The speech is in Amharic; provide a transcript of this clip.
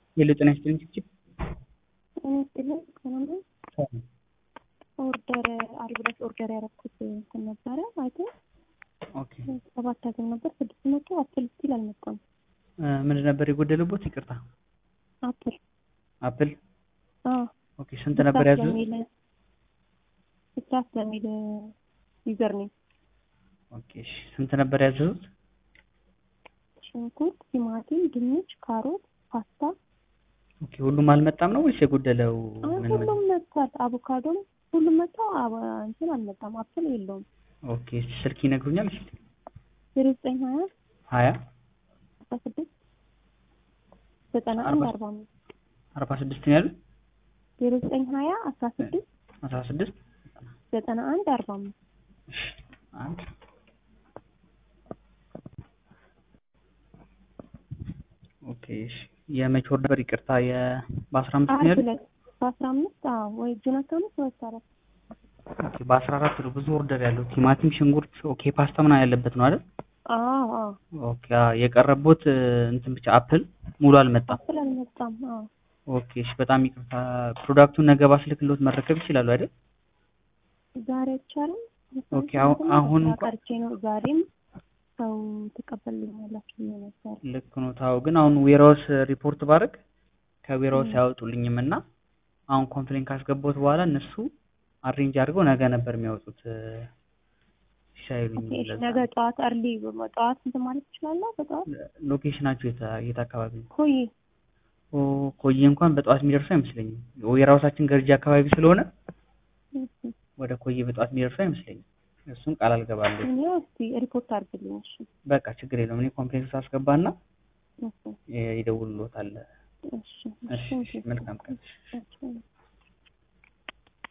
ሄሎ ጤና ይስጥልኝ ችግር ጤና ይስጥልኝ ሰላም ነው። ኦርደር አርብ ዕለት ኦርደር ያደረኩት እንትን ነበረ ማለት ኦኬ ሰባት አገኝ ነበር ስድስት መቶ አፕል ስቲል አልመጣም። ምንድን ነበር የጎደለቦት? ይቅርታ አፕል አፕል አዎ ኦኬ ስንት ነበር ያዙት? ስታፍ ለሚል ዩዘር ነኝ ኦኬ እሺ ስንት ነበር ያዘዙት? ሽንኩርት፣ ቲማቲም፣ ድንች፣ ካሮት፣ ፓስታ ኦኬ ሁሉም አልመጣም ነው ወይስ የጎደለው አይ ምን ምን? ሁሉም መጥቷል። አቮካዶም ሁሉም መጥቶ እንትን አልመጣም። አፕል የለውም። ኦኬ እስኪ ስልክ ይነግሩኛል? እሺ ዜሮ ዘጠኝ ሀያ ሀያ አስራ ስድስት ዘጠና አንድ አርባ- አርባ አምስት አርባ ስድስት ነው ያሉት? ዜሮ ዘጠኝ ሀያ አስራ ስድስት አስራ ስድስት ዘጠና አንድ አርባ አምስት እሺ አንድ ኦኬ እሺ የመቼ ወር ነበር? ይቅርታ የ በአስራ አምስት ነው አርብ ያሉት? ዕለት በአስራ አምስት አዎ ወይ ጁን አስራ አምስት ወይ አስራ አራት ኦኬ በአስራ አራት ነው ብዙ ኦርደር ያለው ቲማቲም፣ ሽንኩርት፣ ኦኬ ፓስታ ምናምን ያለበት ነው አይደል? አዎ አዎ ኦኬ አዎ፣ የቀረቦት እንትን ብቻ አፕል ሙሉ አልመጣም። አፕል አልመጣም። አዎ ኦኬ እሺ በጣም ይቅርታ። ፕሮዳክቱን ነገ ባስልክሎት መረከብ ይችላሉ አይደል? ዛሬ አይቻልም። ኦኬ፣ አሁን- አሁን እንኳን- ቀርቼ ነው ዛሬም ሰው ትቀበልኛላችሁ ብዬ ነበር። ልክ ነው ታው ግን አሁን ዌራውስ ሪፖርት ባደርግ ከዌራውስ አያወጡልኝም እና አሁን ኮምፕሌን ካስገባሁት በኋላ እነሱ አሬንጅ አድርገው ነገ ነበር የሚያወጡት እ፣ ሲሳይሉኝ ኦኬ፣ እሺ፣ ለዛ ነገ ጠዋት እርሊ ጠዋት እንትን ማለት ትችላለህ? በጠዋት ሎኬሽናችሁ የት የት አካባቢ ነው? ኮይ ኦ ኮዬ እንኳን በጠዋት የሚደርሱ አይመስለኝም። ዌራውሳችን ገርጂ አካባቢ ስለሆነ ወደ ኮዬ በጠዋት የሚደርሱ አይመስለኝም። እሱን ቃል አልገባለሁ። እኔ እስቲ ሪፖርት አድርግልኝ። እሺ በቃ ችግር የለውም። እኔ ኮምፕሌንስ አስገባና እሺ ይ- ይደውልሎታል። እሺ እሺ እሺ፣ መልካም ቀን። እሺ